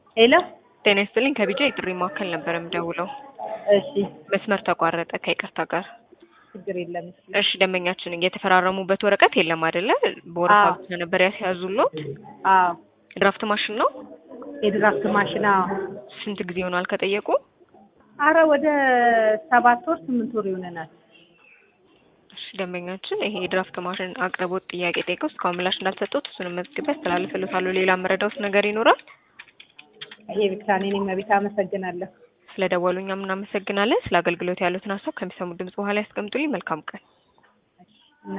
ሄሎ ጤና ይስጥልኝ ከቢጃ የጥሪ ማዕከል ነበር የምደውለው። እሺ መስመር ተቋረጠ ከይቅርታ ጋር። ችግር የለም እሺ እሺ ደንበኛችን የተፈራረሙበት ወረቀት የለም አይደለ? በወረፋ አዎ። ብቻ ነበር ያስያዙሎት። አዎ ድራፍት ማሽን ነው። የድራፍት ማሽን አዎ ስንት ጊዜ ሆኗል ከጠየቁ? አረ ወደ ሰባት ወር ስምንት ወር ይሆነናል እሺ ደንበኛችን ይሄ የድራፍት ማሽን አቅርቦት ጥያቄ ጠይቀው እስካሁን ምላሽ እንዳልሰጡት እሱንም መዝግቤ አስተላልፍልዎታለሁ። ሌላ መረዳዎት ነገር ይኖራል? ይሄ ብቻ እኔ መቤት አመሰግናለሁ ስለ ደወሉ እኛም እናመሰግናለን። ስለ አገልግሎት ያሉትን ሀሳብ ከሚሰሙ ድምጽ በኋላ ያስቀምጡልኝ። መልካም ቀን።